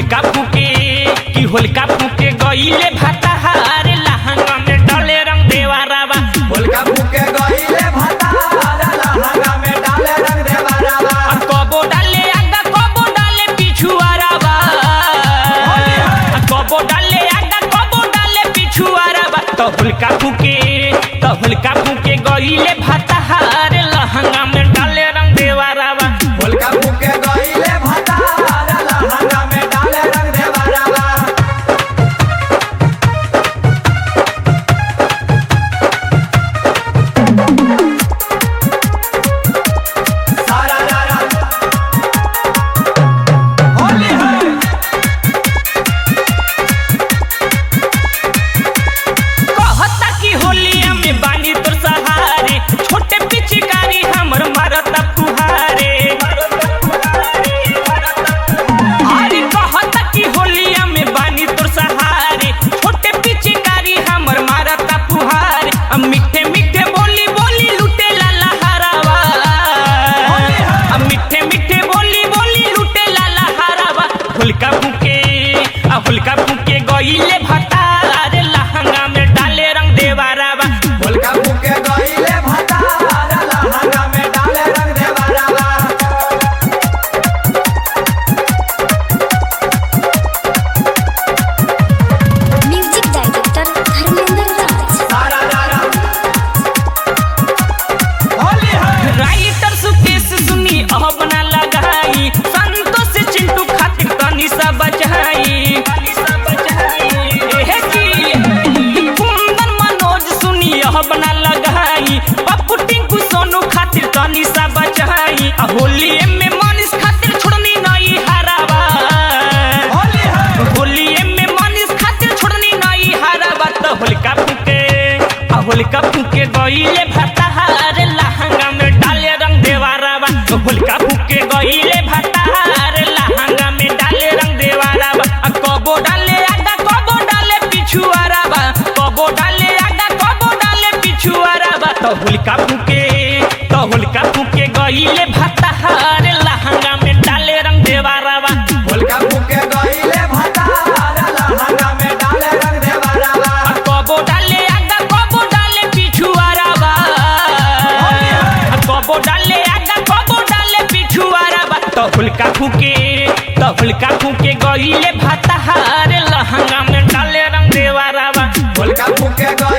होलिका फूके कि होलिका फूके गईले भाताहार लहंगा में डले रंग देवारावा होलिका फूके गईले भतार लहंगा में डाले रंग देवरावा आ कबो डाले आगा कबो डाले पिछुआरावा आ कबो डाले आगा कबो डाले पिछुआरावा तो होलिका फूके तो होलिका फूके गईले भाताहार लहंगा में डाले रंग देवारावा होलिका फूके गईले भतार लहंगा में डाले रंग देवरावा सारा रारा होली है कहता कि होलिया में बानी तोर सहारे छोटे पिचकारी हमर मारता कुहारे अरे कहता कि होलिया में बानी तोर सहारे छोटे पिचकारी हमर मारता पुहारे अब मीठे मीठे बोली बोली लुटे ला लहरावा अब मीठे मीठे बोली बोली लुटे ला लहरावा हुलका फूके आ हुलका फूके गईले भतार लहंगा में डाले रंग देवारावा होलिका फूके गईले भतार लहंगा में डाले रंग देवरावा म्यूजिक डायरेक्टर धर्मेंद्र राज सारा रारा होली है राइटर सुकेश सुनी अब ना लगाई संतोष चिंटू खातिर तनी सा बचाई एहे की कुंदन मनोज सुनी अब ना लगाई पप्पू टिंकू सोनू खातिर तनी सा बचाई आ होली में मनीष खातिर छोड़नी नई हरावा होली है होली में मनीष खातिर छोड़नी नई हरावा तो होलिका फूके आ होलिका फूके गईले भताहार लहंगा में डाले रंग देवारावा तो होलिका फूके गईले भताहार लहंगा में डाले रंग देवारावा आ कबो डाले आगा कबो डाले पिछुआरावा कबो डाले आगा कबो डाले पिछुआरावा तो होलिका फूके तो होलिका फूके गईले भताहार लहंगा में डाले रंग देवारावा होलिका फूके गईले भतार लहंगा में डाले रंग देवरावा आ कबो डाले आगा कबो डाले पिछुआरावा आ कबो डाले आगा कबो डाले पिछुआरावा तो हुलका फूके तो हुलका फूके गईले भाताहार लहंगा में डाले रंग देवारावा होलिका फूके गईले